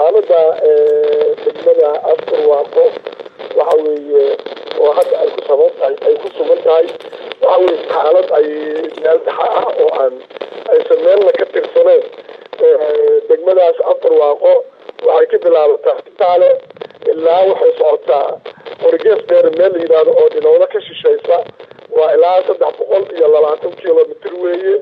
xaalada degmada afar waaqo waxa weeye oo hadda ay ku saban tahay ay ku sugan tahay waxa weye xaalad ay meel dhaxa ah oo aan aysan meelna ka tirsaneen degmadaas afar waaqo waxay ka bilaabataa taale ilaa waxay socotaa orgees dheer meel la yidhaahdo oo dhinowda ka shishaysa waa ilaa saddex boqol iyo labaatan kilomitr weeye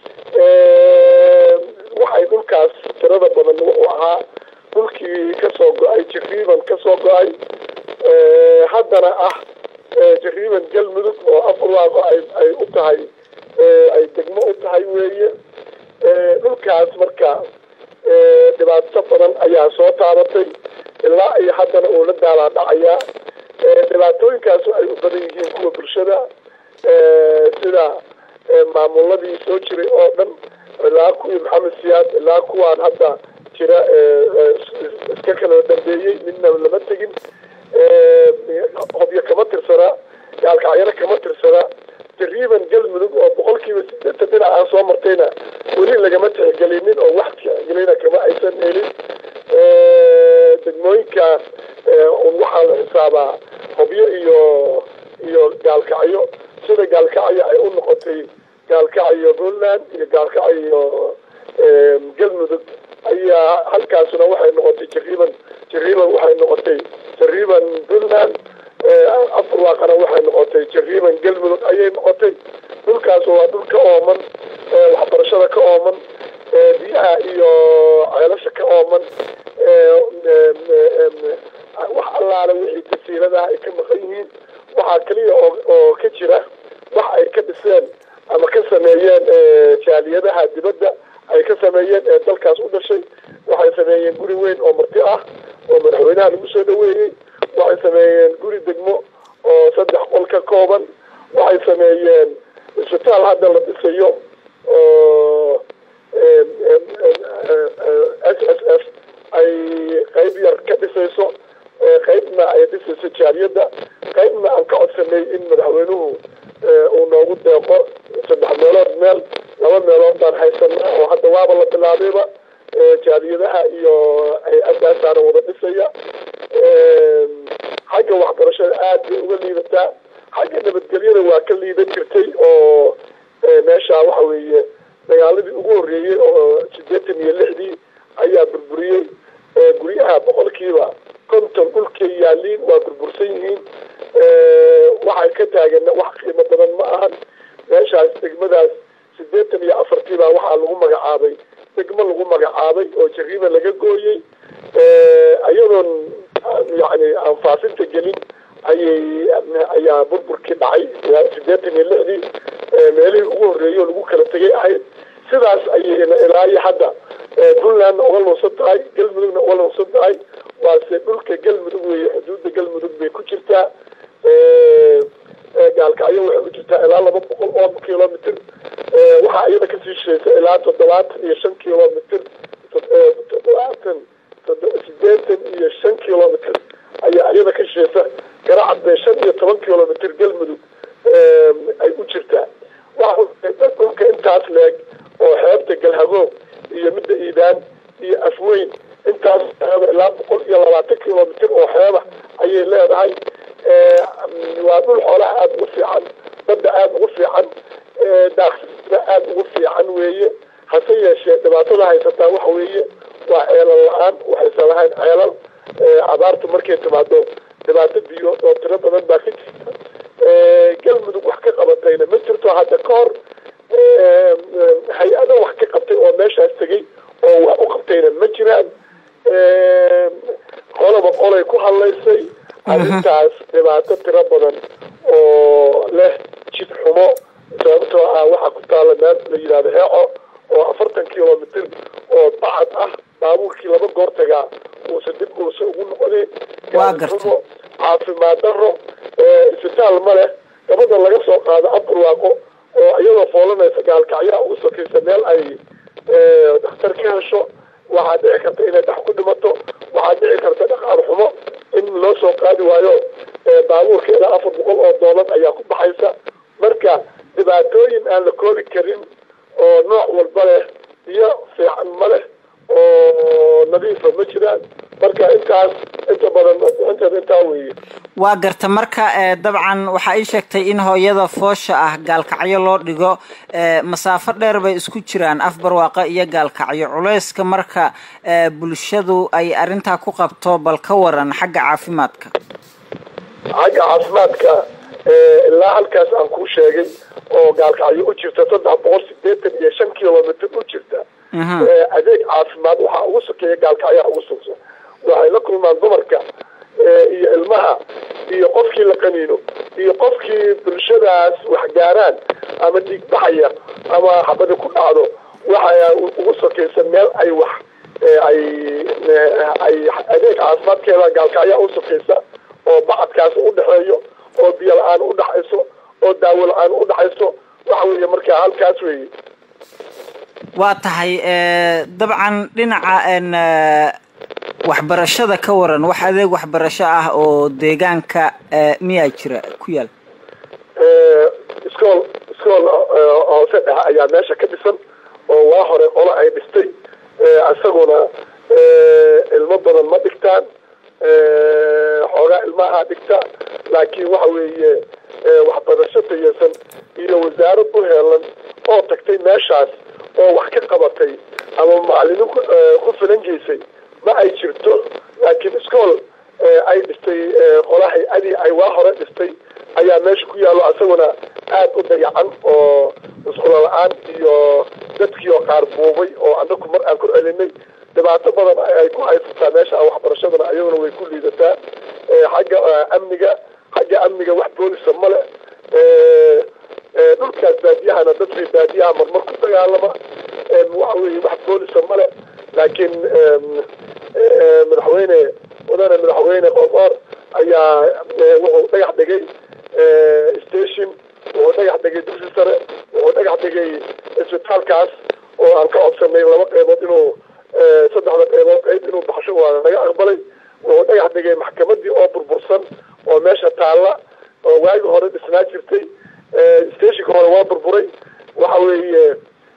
waxay dhulkaas tirada badan wuxuu ahaa dhulkii kasoo go-ay jariiban kasoo go-ay haddana ah jariiban galmudug oo afar waaqo ay u tahay ay degmo u tahay weeye dhulkaas marka dhibaato badan ayaa soo taabatay ilaa iyo haddana uu la daalaa dhacayaa dhibaatooyinkaas ay u badan yihiin kuwa bulshada sida maamuladii soo jiray oo dhan ilaa kuwii maxamed siyaad ilaa kuwaan hadda jira iska kala dambeeyey midna lama tegin hobyo kama tirsana gaalkacyana kama tirsana taqriiban galmudug oo boqolkiiba sideetan dhinac aan soo martayna weli lagama tixgelinin oo wax tixgelina kama aysan helin degmooyinkaas un waxaa la xisaabaa hobyo iyo iyo gaalkacyo sida gaalkacyo ay u noqotay gaalkacyo puntland iyo gaalkacyo galmudug ayaa halkaasuna waxay noqotay jariiban jariiban waxay noqotay jariiban puntland afar waaqana waxay noqotay jariiban galmudug ayay noqotay dhulkaas waa dhul ka ooman waxbarashada ka ooman biyaha iyo ceelasha ka ooman wax allaale wixii tasiiladaha ay ka maqan yihiin waxaa keliya oo ka jira wax ay ka dhiseen ama ka sameeyeen jaaliyadaha dibadda ay ka sameeyeen ee dalkaas u dhashay waxay sameeyeen guri weyn oo marti ah oo madaxweynaha lagu soo dhaweeyey waxay sameeyeen guri degmo oo saddex qol ka kooban waxay sameeyeen isbitaal hadda la dhisayo oo s s f ay qayb yar ka dhisayso qaybna ay dhisayso jaaliyadda qaybna aan ka codsanay in madaxweynuhu uu noogu deeqo saddex meelood meel laba meelood baan haysana oo hadda waaba la bilaabayba jaaliyadaha iyo hay-adaasaana wada dhisaya xagga waxbarashada aada bay uga liidataa xagga nabadgelyada waa ka liidan jirtay oo meesha waxa weeye dagaaladii ugu horreeyey oo sideetan iyo lixdii ayaa burburiyey guryaha boqolkiiba konton dhulkay yaaliin waa burbursan yihiin waxay ka taagan wax qiimo badan ma ahan meeshaas degmadaas sideetan iyo afartii baa waxaa lagu magacaabay degmo lagu magacaabay oo jariiba laga gooyey iyadoon yani aan faafinta gelin ayay ayaa burburkii dhacay sideetan iyo lixdii meelihii ugu horreeyey oo lagu kala tegay ahayd sidaas ayay ilaa iyo hadda puntlandna uga lunsan tahay galmudugna uga lunsan tahay waase dhulka galmudug weeye xuduudda galmudug bay ku jirtaa gaalkacyo waxay ku jirtaa ilaa laba boqol oo kilomitr waxaa iyada kasii shishaysa ilaa toddobaatan iyo shan kilomitr toddobaatan sideetan iyo shan kilomitr ayaa iyada ka shishaysa garacad bay shan iyo toban kilomitr galmudug ay u jirtaa dhulka intaas leeg oo xeebta galhagoog iyo midda iidaan iyo afweyn intaas ilaa boqol iyo labaatan kilomitr oo xeeba ayay leedahay waa dhul xoolaha aada ugu fiican badda aada ugu fiican daaqsida aada ugu fiican weeye hase yeeshee dhibaatada haysataa waxa weeye waa ceelal la-aan waxaysan lahayn ceelal abaartu markay timaado dhibaato biyo oo tiro badan baa ka jirta galmudug wax ka qabatayna ma jirto hadda ka hor hay-ado wax ka qabtay oo meeshaas tegey oo wax u qabtayna ma jiraan qolaba qolay ku hadlaysay arrintaas dhibaato tiro badan oo leh jid xumo sababtoo ah waxaa ku taala meel la yidhahdo heeco oo afartan kilomitr oo bacad ah baabuurkii laba goor tagaa uusan dib uusa ugu noqonin xumo caafimaad daro isbitaal ma leh gabadha laga soo qaado aburwaaqo oo iyadoo foolanaysa gaalkacyaa ugu sokaysa meel ay dhakhtar ka hesho waxaa dhici karta inay dhax ku dhimato waxaa dhici karta dhaqaar xumo in loo soo qaadi waayo baabuurka ilaa afar boqol oo doolar ayaa ku baxaysa marka dhibaatooyin aan la koobi karin oo nooc walba leh biyo fiican ma leh oo nadiifa ma jiraan marka intaas inta badan inteeda intaa weeye waa garta marka dabcan waxaa ii sheegtay in hooyada foosha ah gaalkacyo loo dhigo masaafo dheer bay isku jiraan afbarwaaqo iyo gaalkacyo culeyska marka bulshadu ay arrintaa ku qabto bal ka waran xagga caafimaadka xagga caafimaadka ilaa halkaas aan kuu sheegay oo gaalkacyo u jirta saddex boqol sideetan iyo shan kilomitr u jirta adeeg caafimaad waxaa ugu sokeeya gaalkacyaha ugu sugsa waxay la kulmaan dumarka iyo ilmaha iyo qofkii la qaniino iyo qofkii bulshadaas wax gaaraan ama dhiig baxaya ama xabadi ku dhacdo waxa ugu sokaysa meel ay wax ay ay adeeg caafimaadkeeda gaalkacyaha u sokaysa oo bacadkaas u dhexeeyo oo biyo la-aan u dhaxayso oo daawo la-aan u dhaxayso waxa weeye markaa halkaas weeye waa tahay dabcan dhinaca waxbarashada ka waran wax adeeg waxbarasho ah oo deegaanka miyaa jira ku yaal iskool iskool hoose dhexe ayaa meesha ka dhisan oo waa hore qolo ay dhistay isaguna ilmo badan ma dhigtaan xoogaa ilmaha dhigta laakiin waxa weeye waxbarasho tayeysan iyo wasaarad u heelan oo tagtay meeshaas oo wax ka qabatay ama macalimiin ku filan geysay ma ay jirto laakiin iskool ay dhistay qola hay-adii ay waa hore dhistay ayaa meesha ku yaallo isaguna aad u dayacan oo iskulo la-aan iyo dadkii oo qaar buubay oo anaku mar aan ku celinay dhibaato badan ay ku haysataa meesha waxbarashadana ayaguna way ku liidataa xagga amniga xagga amniga wax boolisa male dhulkaas baadiyahana dadkii baadiyaha marmar ku dagaalama waxa weye wax boolisa male laakiin madaxweyne mudane madaxweyne qoqoor ayaa wuxuu dhagax dhigay station wuxuu dhagax dhigay dugsi sare wuxuu dhagax dhigay isbitaalkaas oo aan ka codsanay laba qeybood inuu saddexda qeybood qeyb inuu baxsho waa naga aqbalay wuxuu dhagax dhigay maxkamadii oo burbursan oo meesha taalla oo waagi hore dhisnaa jirtay stationka hore waa burburay waxa weeye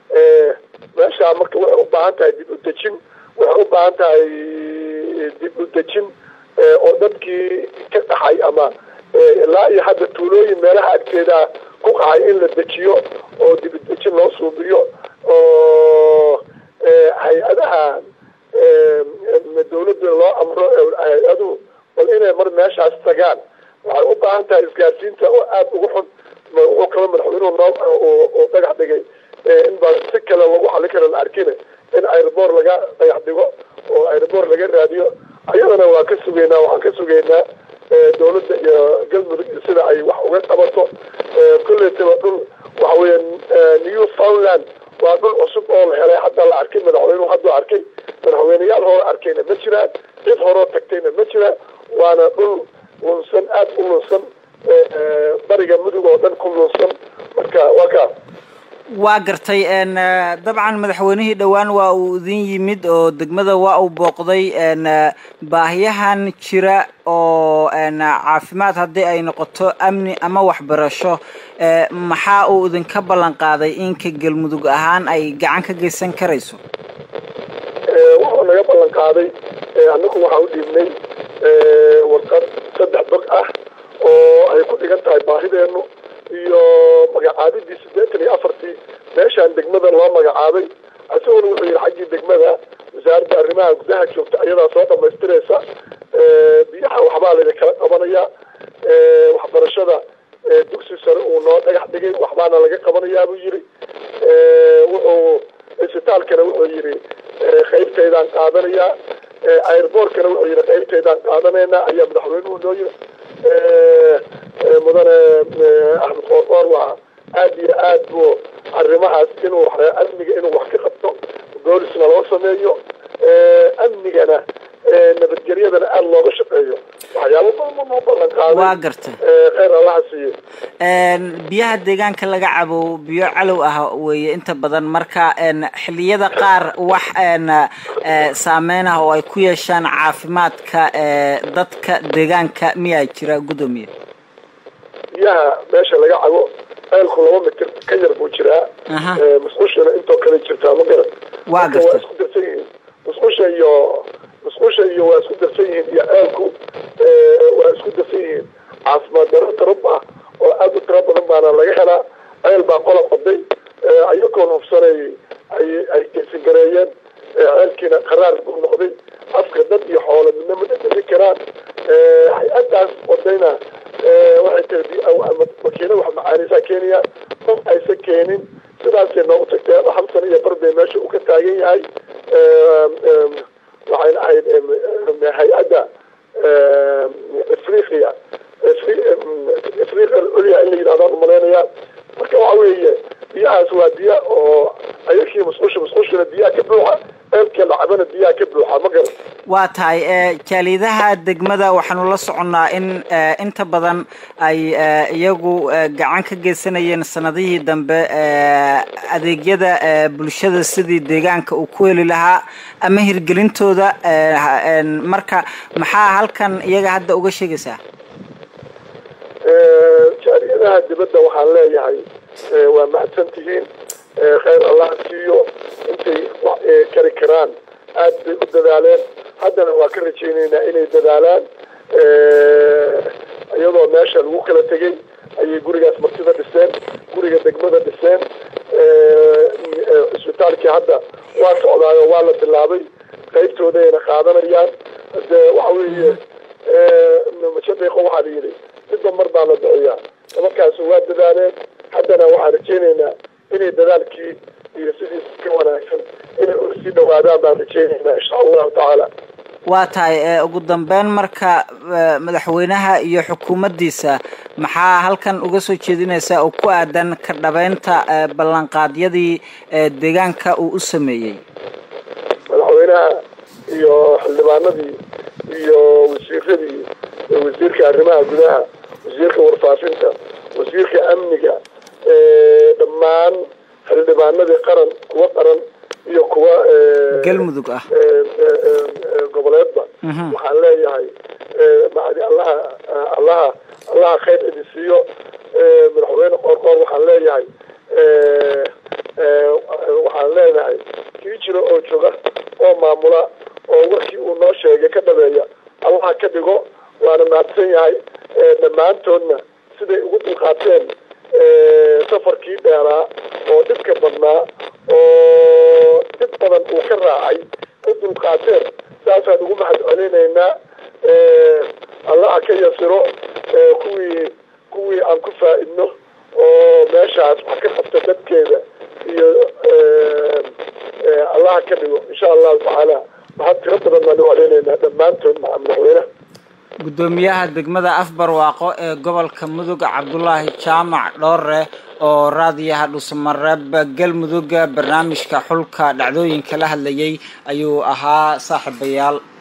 meesha marka waxay u baahan tahay dib u dejin waxay u baahan tahay dib u dejin oo dadkii ka dhaxay ama ilaa iyo hadda tuulooyin meelaha agteeda ku qaxay in la dejiyo oo dib u dejin loo suubiyo oo hay-adaha dawladda loo amro hay-adu bal inay mar meeshaas tagaan waxay u baahan tahay isgaarsiinta oo aada ugu xun wuxuu kala madaxweynuhu noo dhagax dhigay in ba si kale lagu xali karo la arkina in airboor laga dhagax dhigo oo airboor laga raadiyo ayadana waa ka sugeynaa waxaan ka sugeynaa dawladda iyo galmudug sida ay wax uga qabato kolletaba dhul waxa weya new foundland waa dhul cusub oo la helay hadda la arkay madaxweynuhu hadduu arkay madaxweyneyaal hore arkayna ma jiraan cid horoo tagtayna ma jiraan waana dhul lunsan aada u lunsan bariga mudug oo dhan ku lunsan marka waa kaa waa gartay dabcan madaxweynihii dhowaan waa uu idin yimid oo degmada waa uu booqday baahiyahan jira oo caafimaad haddii ay noqoto amni ama waxbarasho maxaa uu idinka ballan qaaday inka galmudug ahaan ay gacan ka geysan karayso wuxuu naga ballan qaaday annagu waxaan u dhiibnay warqad saddex bog ah oo ay ku dhigan tahay baahideenu iyo magacaabidii siddeetan iyo afartii meeshaan degmada loo magacaabay isaguna wuxuu yihi xaggii degmada wasaaradda arrimaha gudaha joogta ayadaa soo dhamaystiraysa biyaha waxbaa layna kala qabanayaa waxbarashada dugsi sare uu noo dhagax dhigay waxbaana laga qabanayaa buu yidhi wuxuu isbitaalkana wuxuu yidhi qaybtaydaan qaadanayaa airboortkana wuxuu yidhi qaybtaydaan qaadanaynaa ayaa madaxweynuhu noo yiri mudane axmed qoorqoor waa aada iyo aad buu arrimahaas inuu amniga inuu wax ka qabto boolisna loo sameeyo amnigana nabadgelyadana aada looga shaqeeyo waxyaabo badan noo ballan qaaday waa garta kheyr allaha siiye biyaha deegaanka laga cabo biyo calow ah weeye inta badan marka xiliyada qaar wax saameyn ah oo ay ku yeeshaan caafimaadka dadka deegaanka miyaa jira guddoomiye biyaha meesha laga cabo ceelku laba mitir ka yar buu jiraa musqushana intoo kale jirtaa ma garan waa waa garta isku darsan yihiin musqusha iyo yihiin iyo ceelku waa isku dafan yihiin caafimaad daro tarab ah oo aada u tiro badan baana laga helaa ceel baa qola qoday ayagoon hubsanay ay ay gesigareeyeen ceelkiina qaraar buu noqday afka dad iyo xoolo midna ma dhedheli karaan hay-adaas wadayna waxay tiri makiina wax macaanisaa keenaya qof aysan keenin sidaasay noogu tagtay hal sano iyo bar bay meesha uu ka taagan yahay waxayna ahayd hay-adda afriqiya afriqa ulya in la yidhahdaan umalaynayaa marka waxa weeye biyahaas waa biya oo ayakii musqusha musqushana biyaha ka buuxa ceelkii lacabana biyaha ka buuxa ma garan waa tahay jaalidaha degmada waxaanu la soconnaa in inta badan ay iyagu gacan ka geysanayeen sanadihii dambe adeegyada bulshada sidii deegaanka uu ku heli lahaa ama hirgelintooda marka maxaa halkan iyaga hadda uga sheegaysaa jaaliyadaha dibadda waxaan leeyahay waa mahadsan tihiin khayr allah siiyo intay kari karaan aad bay u dadaaleen haddana waa ka rajaynaynaa inay dadaalaan iyadoo meesha lagu kala tegay ayay gurigaas martida dhiseen guriga degmada dhiseen isbitaalkii hadda waa socdaayo waa la bilaabay qaybtoodayna qaadanayaan de waxa weeye majadeeqo waxaa la yidhi midba mar baa la bixiyaa nimankaas waa dadaaleen haddana waxaan rajaynaynaa inay dadaalkii iyo sidiis ka wanaagsan inay sii dhawaadaan baan rajaynaynaa insha allahu tacaala waa tahay ugu dambeyn marka madaxweynaha iyo xukuumaddiisa maxaa halkan uga soo jeedinaysaa oo ku aadan ka dhabeynta ballanqaadyadii deegaanka uu u sameeyey madaxweynaha iyo xildhibaanadii iyo wasiiradii wasiirka arrimaha gudaha wasiirka warfaafinta wasiirka amniga dhammaan xildhibaanadii qaran kuwa qaran iyo kuwa galmudug ah goboleedba waxaan leeyahay macdi allaha allaha allaha khayr idin siiyo madaxweyne qoorqoor waxaan leeyahay waxaan leenahay kii jiro oo jooga oo maamula oo warkii uu noo sheegay ka dhabeeya allaha ka dhigo waana mahadsan yahay dhammaantoodna siday ugu dulqaateen safarkii dheeraa oo dhibka badnaa oo dhib badan uu ka raacay u dulqaateen saasaan ugu mahad celinaynaa allaha ka yasiro kuwii kuwii aan ku faa-idno oo meeshaas wax ka qabta dadkeeda iyo allaha ka dhigo insha allahu tacaala waxaa tiro badan baan u celinaynaa dhammaantood maca madaxweynaha guddoomiyaha degmada afbarwaaqo ee gobolka mudug cabdulaahi jaamac dhoore oo raadiyaha dhuusamareeb galmudug barnaamijka xulka dhacdooyinka la hadlayay ayuu ahaa saaxiibayaal